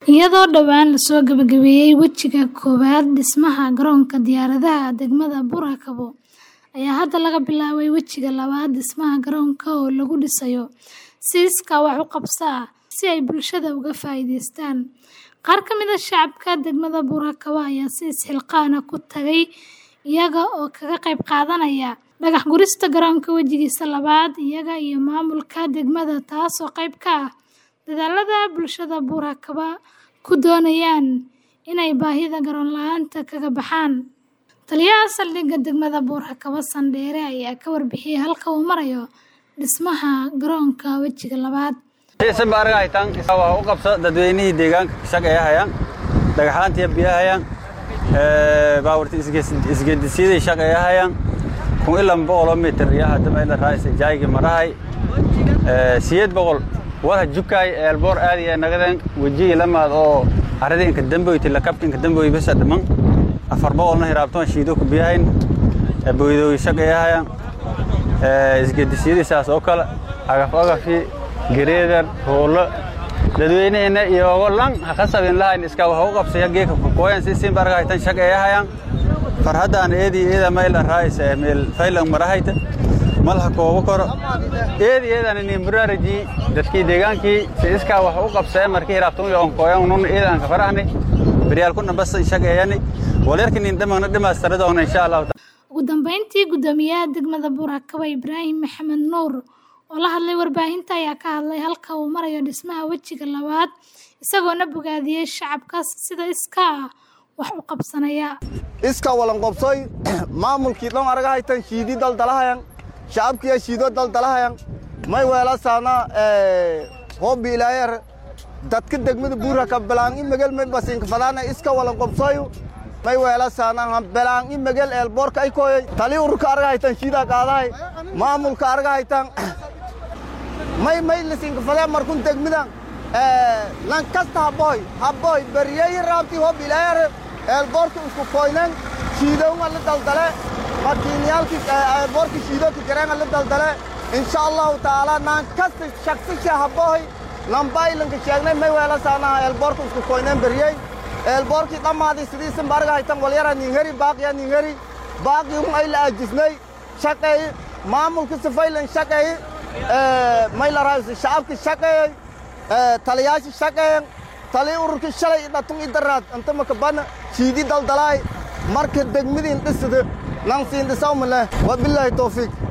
iyadoo dhowaan lasoo gabagabeeyey wejiga koowaad dhismaha garoonka diyaaradaha degmada Burakabo ayaa hadda laga bilaabay wejiga labaad dhismaha garoonka oo lagu dhisayo si iskaa wax u qabso ah si ay bulshada uga faa'iidaystaan qaar ka mid ah shacabka degmada Burakabo ayaa si isxilqaan ah ku tagay iyaga oo kaga qayb qaadanaya dhagax gurista garoonka wejigiisa labaad iyaga iyo maamulka degmada taasoo qayb ka ah dadaallada bulshada Burakabo ku doonayaan inay baahida garoon la'aanta kaga baxaan taliyaha saldhigga degmada Burakabo Sandheere ayaa ka warbixiyay halka uu marayo dhismaha garoonka wejiga labaad xiisan baa arga haytaan waa u qabsa dadweynihii deegaanka shaqeeya hayaan dhagaxaantiya biya hayaan baawarta isgeedisiyaday shaqeeya hayaan kun ilan boqoloo mitir iyo hadda meel raaysa jaaygi marahay siyeed boqol wala jukaay eelboor aadi ee nagadan wejigi lamaad oo aradii inka damboyti la kabka inka damboy besa dhiman afar boqolna hiraabtoon shiido ku biyahayn boydooy shaqeeya hayaan isgeedisiyadii saas oo kale agaf agafi gereedar hoolo dadweyneheena iyoogo lan ha qasabin lahayn iska wax u qabsaya geeka kukooyan si siin barga haytan shaqeeyahayaan farhaddaan eedii eeda mayl araaysa meel faylan marahayta malha koobo koro eedi eedan ini muraaraji dadkii deegaankii si iskaa wax u qabsaya markii hiraabtun yoon kooyan nun eedan ka farahni beryaal kuna bas shaqeeyani walerkin in dhamana dhimaastaradoona insha allahu ugu dambeyntii guddoomiyaha degmada Burakabo Ibraahim Maxamed Nuur oo la hadlay warbaahinta ayaa ka hadlay halka uu marayo dhismaha wejiga labaad isagoona bogaadiyey shacabkaas sida iskaa ah wax u qabsanaya iska walan qobsoy maamulkii dhan araga haytan shiidi daldalahayan shacabkiya shiido daldalahayan may weelasaana hoobi ilaayer dadka degmada buuraka belaan i megel may basiinka fadaana iska walan qobsoy may weelasaana belaan i megel eelboorka ay kooyay tali ururka araga haytan shiidaa qaadahay maamulka araga haytan may may lisinka fadee markun degmidan lan kasta haboy haboy beriyeyi raabti hob ilaayar eelboorka isku koynen shiidowga la daldale makiiniyaalki eelboorka shiidooka jareenga la daldale insha allahu tacaala naan kasta shaksisha haboy lambailanka sheegnay may weelasaanaha eelboorka isku koynen beriyey eelboorkii dhammaadii sidiisin barga haytan walyara ninheri baaqiya ninheri baaqii un ay la ajisnay shaqeey maamulka sifaylan shaqeey maylaraysi shacabki shaqeeyey taliyaasha shaqeeyen tali ururki shalay dhatun idaraad anta makabana shiidi daldalaay marka degmadiin dhisida nan siin dhisawmale wabilaahi towfiiq